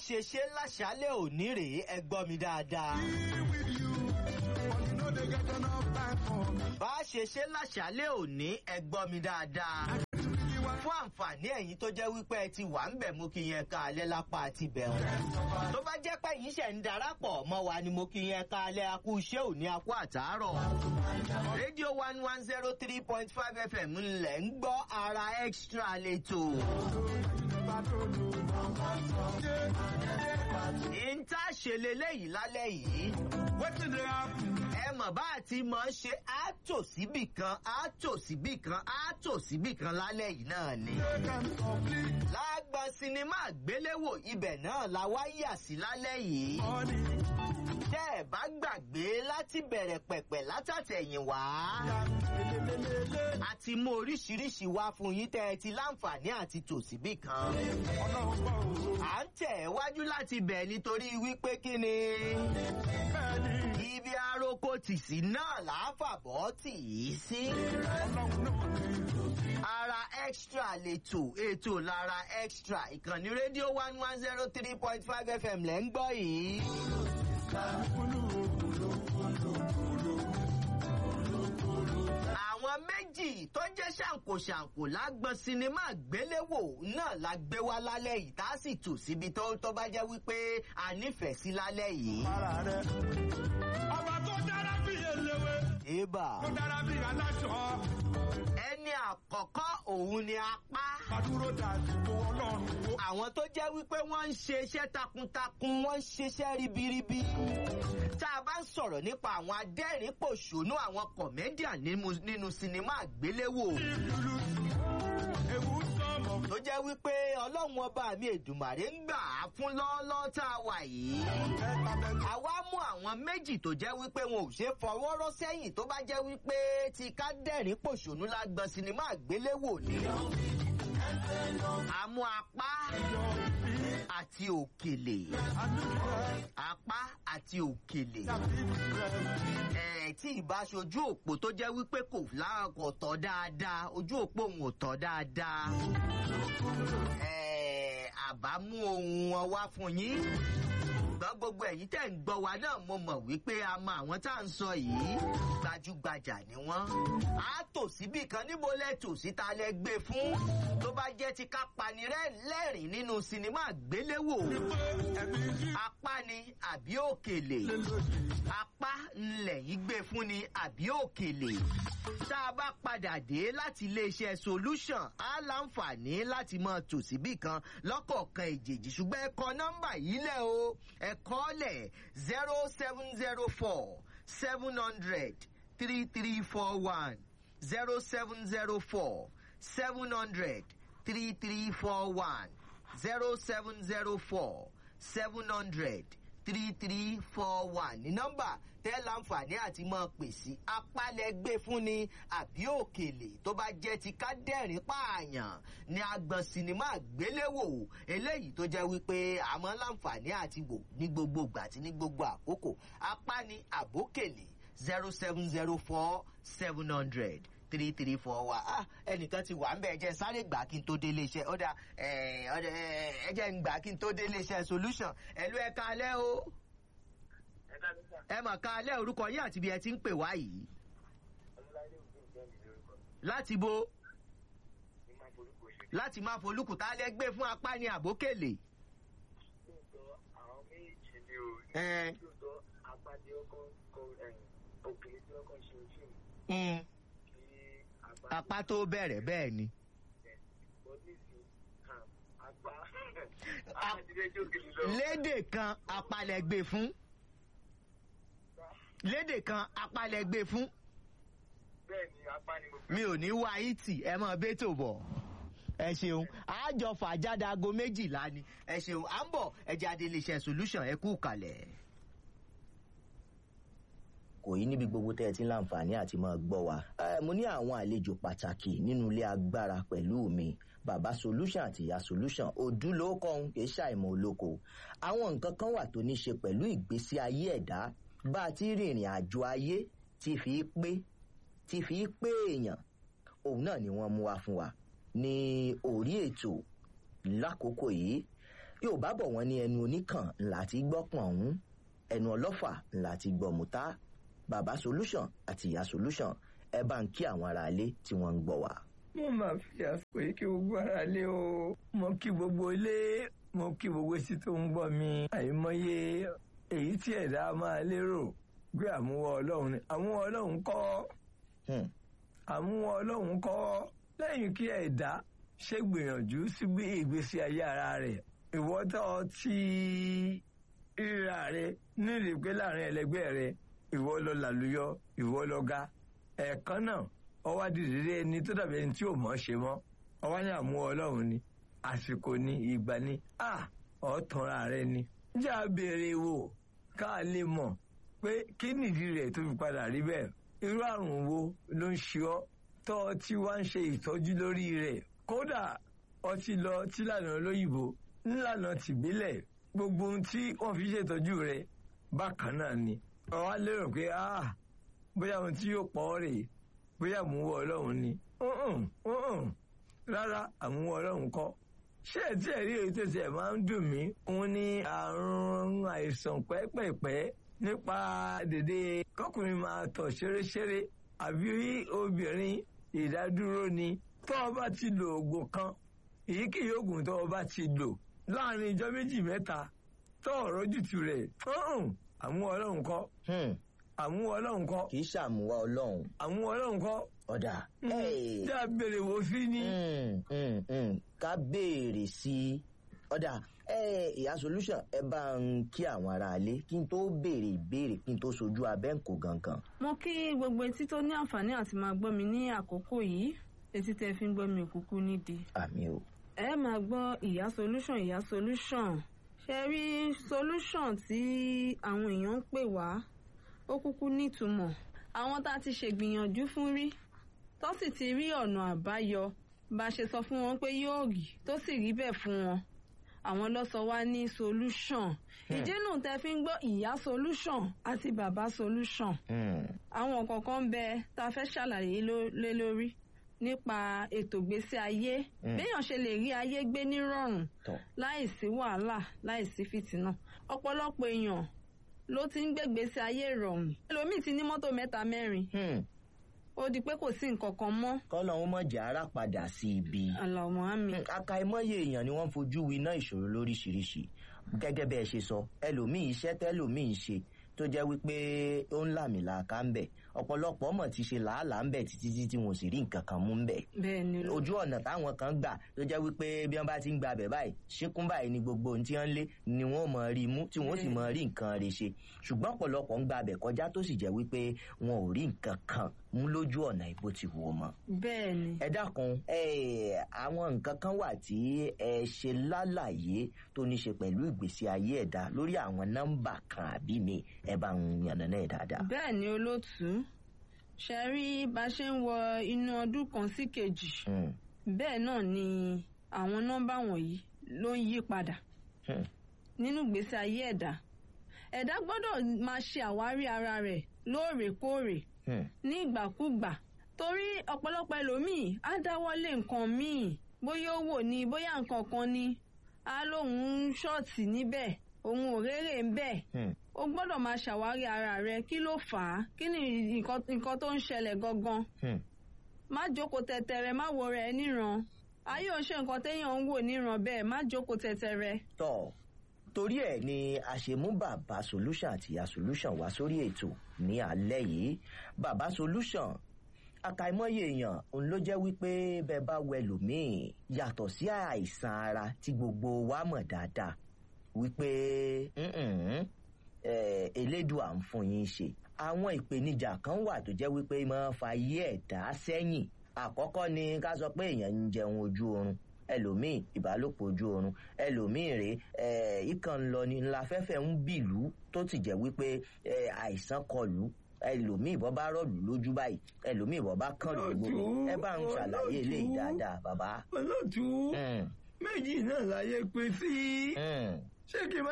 ṣe ṣe láṣálẹ̀ òní rèé ẹ gbọ́ mi dáadáa. bá a ṣe ṣe láṣálẹ̀ òní ẹ gbọ́ mi dáadáa. fún àǹfààní ẹ̀yin tó jẹ́ wípé ẹ ti wà ń bẹ̀ mú kí yẹn ká alẹ́ lápá àti bẹ̀rù. tó bá jẹ́ pé yìí ṣẹ̀ ń darapọ̀ mọ́ wa ni mo kí yẹn ká alẹ́ akú iṣẹ́ òní akú àtàárọ̀. rédíò one one zero three point five fm ńlẹ̀ ń gbọ́ ara extra lẹ́tọ̀. ìta ṣe leléyìí lálẹ́ yìí. ẹ mọ̀ bá a ti mọ̀ ṣe àtò síbì kan àtò síbì kan àtò síbì kan lálẹ́ yìí náà ni. lágbọn sinimá àgbéléwò ibẹ̀ náà la wá yà sí lálẹ́ yìí. tẹ́ ẹ bá gbàgbé láti bẹ̀rẹ̀ pẹ̀pẹ̀ látàtẹ̀yìn wá. a ti mú oríṣiríṣi wá fún yín tẹ́ ẹ ti láǹfààní àti tò síbì kan. à ń tẹ̀ wájú láti bẹ̀ nítorí wípé kí ni. ibi aroko tì sí náà láfàbọ̀ tì í sí. ara extra lètò ètò lára extra ìkànnì rédíò one one zero three point five fm lẹ́ ń gbọ́ yìí. àwọn méjì tó jẹ́ ṣàǹkóṣàǹkó lágbọn sinimá gbéléwò náà la gbé wá lálẹ́ yìí tá a sì tò síbi tó tó bá jẹ́ wípé a nífẹ̀ẹ́ sí lálẹ́ yìí. ọba tó dára bí eléwé Ébà. tó dára bí aláṣọ ẹni àkọ́kọ́ òun ni apá. adúró dàsìkò ọlọ́run wo. àwọn tó jẹ́ wípé wọ́n ń ṣe iṣẹ́ takuntakun wọ́n ń ṣiṣẹ́ ribiribi. tá a bá ń sọ̀rọ̀ nípa àwọn adẹ́rìn-pòṣónú àwọn kọ̀mẹ́díà nínú- nínú sinimá àgbéléwò. ìlú ewu sọmọ tó jẹ́ wípé ọlọ́run ọba mi èdùmàrè ń gbà á fún lọ́ọ́lọ́ tá a wà yìí. mẹ́ta mẹ́ta. àwa mú àwọn méjì tó jẹ́ wípé wọn ò ṣe é fọwọ́ rọ́ sẹ́yìn tó bá jẹ́ wípé ti ká dẹ́rìn pòṣónú lágbọn sinimá àgbéléwò ni. àmú apá àti òkèlè apá àti òkèlè ẹ̀ tí ìbá ṣojú òpó tó jẹ́ wípé kò láàkọ̀ tọ́ dáadáa ojú òpó òun ò tọ́ dáadáa ẹ̀ àbá mú ohun wọn wá fún yín ṣùgbọ́n gbogbo ẹ̀yin tẹ̀ ń gbọ́ wa náà mo mọ̀ wípé a mọ àwọn tá à ń sọ yìí gbajúgbajà ni wọ́n. a tò síbì kan níbo lẹ tò síta lẹ gbé fún tó bá jẹ́ ti ká pani rẹ́- lẹ́rìn nínú sinimá àgbéléwò apá ni àbí òkèlè apá ńlẹ̀ yìí gbé fún ni àbí òkèlè tá a bá padà dé láti iléeṣẹ́ solution á láǹfààní láti mọ tò síbì kan lọ́kọ̀ọ̀kan ìjèjì ṣùgbọ́n ẹ kọ nọ́mbà yìí lẹ̀ o ẹ kọ́ lẹ̀ zero seven zero four seven hundred three three four one zero seven zero four seven hundred three three four one zero seven zero four seven hundred three three four one ní nọ́mbà tẹ́ láǹfààní àti mọ́ pè sí apálẹ̀ gbé fún ni àbí òkèlè tó bá jẹ́ ti ká dẹ́rìn pààyàn ní agbọ̀n sinimá àgbéléwò eléyìí tó jẹ́ wípé àmọ́ láǹfààní àti wò ní gbogbo ìgbà àti ní gbogbo àkókò apá ni àbókèlè zero seven zero four seven hundred three three four wa ah ẹnìkan ti wà ń bẹ ẹ jẹ́ sáré gbà kí n tó dé iléeṣẹ́ ọdà ẹ ọdà ẹ jẹ́ ń gbà kí n tó dé iléeṣẹ́ solution ẹlú ẹ kalẹ́ o ẹ mọ̀ kalẹ́ orúkọ yín àti bí ẹ ti ń pè wá yìí láti bo láti máa folúkù tá a lẹ gbé fún apá ní àbókèlè. ẹ mm, apá tó bẹ̀rẹ̀ bẹ́ẹ̀ ni. lédè kan apalẹ̀ gbé fún lédè kan apalẹ̀ gbé fún mi ò ní wá ìtì ẹ mọ bẹ́tò bọ̀ ẹ ṣeun àjọ fàjáde aago méjìlá ni ẹ ṣeun à ń bọ̀ ẹ jáde iléeṣẹ́ solution ẹ kú kalẹ̀. kò yí níbi gbogbo tẹ́ ẹ ti ń láǹfààní àti máa gbọ́ wa. Eh, mo ní àwọn àlejò pàtàkì nínú ilé agbára pẹ̀lú mi bàbá solution àti ìyá solution òdúlókọ̀ọ́hún kì í ṣàìmọ̀ olóko. àwọn nǹkan kan wà tó ní ṣe pẹ̀lú ìgbésí ayé ẹ̀dá bá a ti rìnrìn àjò ayé ti fi pé ti fi pé èèyàn òun náà ni wọ́n mú wa fún wa ní orí ètò lákòókò yìí yóò bá bọ̀ wọ́n ní ẹnu oníkàn ńlá ti gbọ́ pọ̀n ọ̀hún ẹnu ọlọ́fà ńlá ti gbọ́ mùtá bàbá solution àti ìyá solution ẹ bá ń kí àwọn aráalé tí wọ́n ń gbọ́ wá. mo máa fi àsìkò yìí kí gbogbo ara lé o mo kí gbogbo ilé mo kí gbogbo etí tó ń gbọ́ mi àìmọye èyí tí ẹ̀dá máa lérò pé àmúwọ́ ọlọ́run ni àmúwọ́ ọlọ́run kọ́ Hmm. àmúwọ́ ọlọ́run kọ́ lẹ́yìn kí ẹ̀dá ṣe gbìyànjú sí bí ìgbésí ayé ara rẹ̀ ìwọ́tọ̀ tí ríra rẹ̀ nílùú pé láàrin ẹlẹgbẹ́ rẹ̀ ìwọ lọ làlùyọ ìwọ lọ ga ẹ̀ẹ̀kan náà ọwọ́ adìrẹ́rẹ́ ẹni tó dàbí ẹni tí ò mọ̀ ṣe mọ́ ọwọ́ ní àmúwọ́ ọlọ́run ni àsìkò ni ìgbà ni à ọ̀tọ̀ra rẹ ni. já béèrè wò ká lè mọ̀ pé kí nìdí rẹ̀ tó fi padà rí bẹ́ẹ̀ irú àrùn wo ló ń ṣe ọ́ tọ́ ọ tí wá ń ṣe ìtọ́jú lórí rẹ̀ kódà ọtí lọ tílànà olóyìnbó ńlànà tìbílẹ̀ gbogbo ohun tí wọ́n fi ṣètọ́jú rẹ̀ bákan náà ni ọ̀wá lérò pé ah bóyá ohun tí yóò pọ̀ ọ́ rèé bóyá àmúwọ́ ọlọ́run ni Mm-mm, mm-mm. rárá àmúwọ́ ọlọ́run kọ́ ṣé ẹ̀ tí ẹ̀ rí èyí tó ṣe ẹ̀ máa ń dùn mí òun ni àrùn àìsàn pẹ́pẹ̀pẹ́ nípa dèdè kọkùnrin máa tọ̀ ṣeréṣeré àbí obìnrin ìdádúró ni tó o bá ti lo oògùn kan èyíkéyìí oògùn tó o bá ti lò láàrin ijọ́ méjì mẹ́ta tó ọ̀rọ̀ jùtù rẹ̀ mm-mm, àmúwọ́ ọlọ́run kọ́ Hmm. àmúwọ́ ọlọ́run kọ́ kì í ṣàmúwá ọlọ́run àmúwọ́ ọlọ́run kọ́ ọ̀dà. Hey. tí a béèrè wò sí ni. Mm, mm, mm. ká béèrè sí i ọ̀dà ẹ ìyá solution ẹ bá ń kí àwọn aráalé kí n tó béèrè ìbéèrè kí n tó sojú abẹ́ǹkò gangan. mo kí gbogbo etí tó ní àǹfààní àti máa gbọ́ mi ní àkókò yìí etí tẹ́ fi ń gbọ́ mi òkúkú nídìí. àmì o. ẹ máa gbọ́ ìyá solution ìyá solution ṣe rí solution tí àwọn èèyàn ń pè wá ó kúkú nítumọ̀ àwọn tá a ti ṣègbìyànjú fún rí tó sì ti rí ọ̀nà àbáyọ bá a ṣe sọ fún wọn pé yóò rí tó sì rí bẹ́ẹ̀ fún wọn àwọn ló sọ wá ní solution ìdí nù tẹ́ fi ń gbọ́ ìyá solution àti bàbá solution Hmm. àwọn kọ̀ọ̀kan ń bẹ tá a fẹ́ ṣàlàyé ló- lé lórí nípa ètò ìgbésí ayé Mm. béèyàn ṣe lè rí ayé gbé nírọ̀rùn tọ́ láìsí wàhálà láìsí fìtínà ọ̀pọ̀lọpọ̀ èèyàn ló ti ń gbégbèsè ayé ìrọ̀rùn ẹlòmíì ti ní mọ́tò mẹ́ta mẹ́rin Hmm. ó di pé kò sí nǹkan kan mọ́ kọ́lọ́hún mọ̀ jẹ́ ara padà sí ibi. àlàmọ́ àmì Hmm, àkàìmọye èèyàn ni wọ́n fojú winá ìṣòro lóríṣiríṣi gẹ́gẹ́ bẹ́ẹ̀ ṣe sọ ẹlòmíì iṣẹ́ tẹ́lòmíì ṣe tó jẹ́ wípé ó ń làmìlàaka ń bẹ̀ ọ̀pọ̀lọpọ̀ mọ̀ ti ṣe làálàá ń bẹ̀ títí tí tí wọn ò sì rí nǹkan kan mú ń bẹ̀ bẹ́ẹ̀ ni ló ojú ọ̀nà táwọn kan gbà tó jẹ́ wípé bí wọ́n bá ti ń gba abẹ̀ báyìí ṣíkún báyìí ni gbogbo ohun tí wọ́n ń lé ni wọ́n mọ̀ rí mú tí wọ́n sì mọ̀ rí nǹkan rẹ̀ ṣe ṣùgbọ́n ọ̀pọ̀lọpọ̀ ń gba abẹ̀ kọjá tó sì jẹ́ wípé wọn ò rí nǹkan kan mú lójú ọ̀nà ìbò ti wò mọ́ bẹ́ẹ̀ ni ẹ dákun ẹ àwọn nǹkan kan wà tí ẹ ṣe lálàyé tó ní ṣe pẹ̀lú ìgbésí ayé ẹ̀dá lórí àwọn nọ́mbà kan àbí mi ẹ bá ń yànnàná ẹ̀ dáadáa. bẹ́ẹ̀ ni olóòtú ṣe rí bá a ṣe ń wọ inú ọdún kan sí kejì Hmm, bẹ́ẹ̀ náà ni àwọn nọ́mbà wọ̀nyí ló ń yí padà hmm, nínú ìgbésí ayé ẹ̀dá ẹ̀dá gbọ́dọ̀ máa ṣe àwárí ara rẹ̀ lóòrèkóòrè hmm, ní ìgbàkúgbà torí ọ̀pọ̀lọpọ̀ ẹlòmíì á dáwọ́lé nǹkan míì bóyá owó ni bóyá nǹkan kan ni á lóun ń ṣọ́ọ̀tì níbẹ̀ òun ò rérè ń bẹ̀ hmm. o gbọ́dọ̀ máa ṣàwárí ara rẹ kí ló fà á kí ni nǹkan nǹkan tó ń ṣẹlẹ̀ gangan Hmm. má jókòó tẹ̀tẹ̀rẹ̀ má wo rẹ̀ níran ayé ò ń ṣe nǹkan téèyàn ń wò níran bẹ́ẹ̀ má jókòó tẹ̀tẹ̀rẹ̀. tọ́ torí ẹ̀ ni a ṣe mú bàbá solution àti ìyá solution wá sórí ètò ní alẹ́ yìí bàbá solution àkàìmọye èèyàn òun ló jẹ́ wípé bẹ́ẹ̀ bá wẹ lòmíì yàtọ̀ sí àìsàn ara tí gbogbo wa mọ̀ dáadáa wípé "Mm-mm, eh, elédùà ń fún yín ṣe àwọn ìpèníjà kan wà tó jẹ́ wípé máa ń fa ayé ẹ̀dá sẹ́yìn àkọ́kọ́ ni ká sọ pé èèyàn ń jẹun ojú oorun ẹlòmíì ìbálòpọ̀ ojú oorun ẹlòmíì rèé eh, ìkàn ń lọ ní ńlá fẹ́fẹ́ ń bìlú tó ti jẹ́ wípé eh, àìsàn kọlù ẹlòmíì bọ́ bá rọ̀lù lójú báyìí ẹlòmíì bọ́ bá kàn lù gbogbo ẹ bá ń ṣàlàyé eléyìí dáadáa bàbá. olóòtú Mm, méjì náà láyé pé sí mm. ṣé kí n má